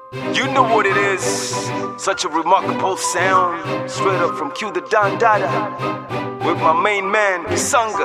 You know what it is. Such a remarkable sound. Straight up from Q the Don Dada. With my main man, Kisanga.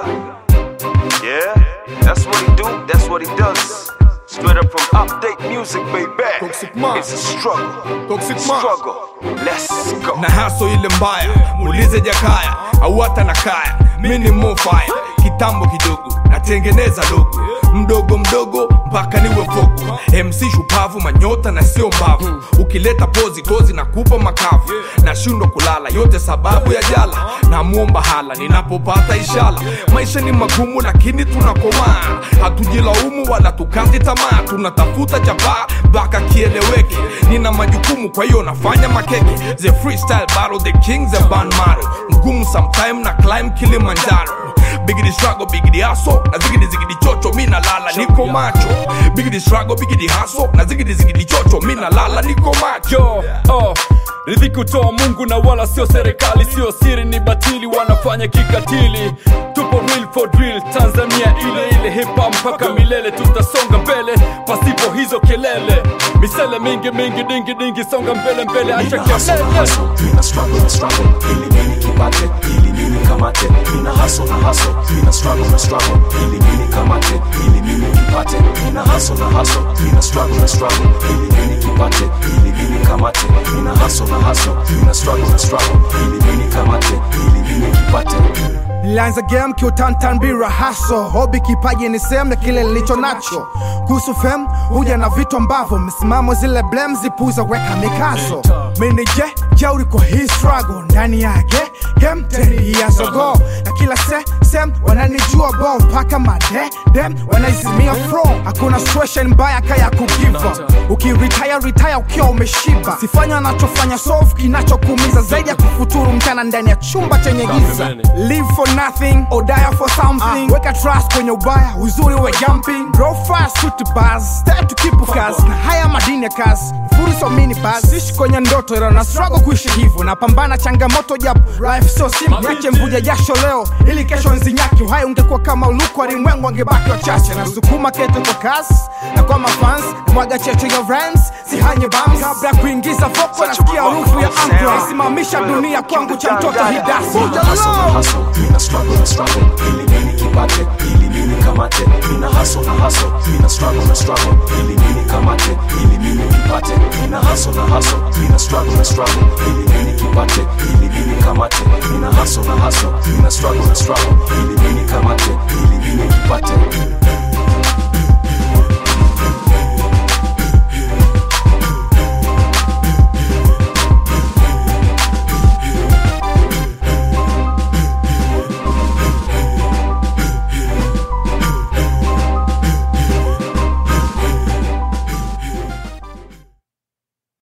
Yeah, that's what he do, that's what he does. Straight up from update music, baby. Toxic Man. It's a struggle. Toxic Man. Struggle. Let's go. na haso ile mbaya muulize jakaya au hata na kaya mi ni mofaya kitambo kidogo natengeneza logo mdogo mdogo mpaka niwe fogo mc shupavu manyota na sio mbavu ukileta pozi tozi na kupa makavu nashindwa kulala yote sababu ya jala namwomba hala ninapopata ishala maisha ni magumu lakini tunakomaa hatujilaumu wala tukati tamaa tunatafuta chapaa mpaka kieleweke nina majukumu kwa hiyo nafanya makeke the freestyle battle the kings of ban maro mgumu sometime na climb kilimanjaro bigidi struggle bigidi haso na zigidi zigidi chocho mi nalala niko macho bigidi struggle bigidi haso na zigidi zigidi chocho mi nalala niko macho yo oh. ridhiki utoa mungu na wala sio serikali sio siri ni batili wanafanya kikatili tupo real for drill tanzania ile ile hipa mpaka milele tutasonga mbele pasipo hizo kelele misele mingi mingi dingi dingi songa mbele mbele acha Nina hustle na kelele hustle, nina struggle na struggle, ili mimi kipate, ili mimi kamate. Nina hustle na hustle, nina struggle na struggle, ili mimi kamate, ili mimi kipate. Nina hustle na hustle, nina struggle na struggle, ili mimi kipate, ili mimi kamate. Nina hustle na hustle, nina struggle na struggle, ili mimi kamate, ili mimi kipate. Nilianza game kiutantan bila haso, hobi kipaji ni sehemu ya kile nilicho nacho. Kuhusu fem huja na vitu ambavyo msimamo zile blem zipuza weka mikazo. Mimi je jeuri kwa hii struggle ndani yake game ten years ago, na kila se sem wananijua bo mpaka made dem wanaizimia flow. Hakuna situation mbaya kaya kugiva, ukiretire retire ukiwa umeshiba. Sifanya anachofanya solve kinachokuumiza zaidi ya kufuturu mchana ndani ya chumba chenye giza. Live for nothing or die for something. Weka trust kwenye ubaya, uzuri wa jumping. Grow fast to the buzz, stay to keep focus. Na haya madini ya kazi, furi so mini buzz. Sishi kwenye ndoto ila na struggle kuishi hivyo. Napambana changamoto japo life so simple. Niache mvuja jasho leo ili kesho nzinyaki. Uhai ungekuwa kama uluku walimwengu wangebaki wachache. Nasukuma kete kwa kasi na kwa mafans na mwaga cheche ya rhymes sihanye bams kabla ya kuingiza voko nasikia harufu ya ankra simamisha dunia kwangu cha mtoto hidasi Nina hustle na hustle, nina struggle na struggle, ili mimi kipate, ili mimi kamate. Nina hustle na hustle, nina struggle na struggle, ili mimi kamate, ili mimi kipate. Nina hustle na hustle, nina struggle na struggle, ili mimi kipate, ili mimi kamate. Nina hustle na hustle, nina struggle na struggle, ili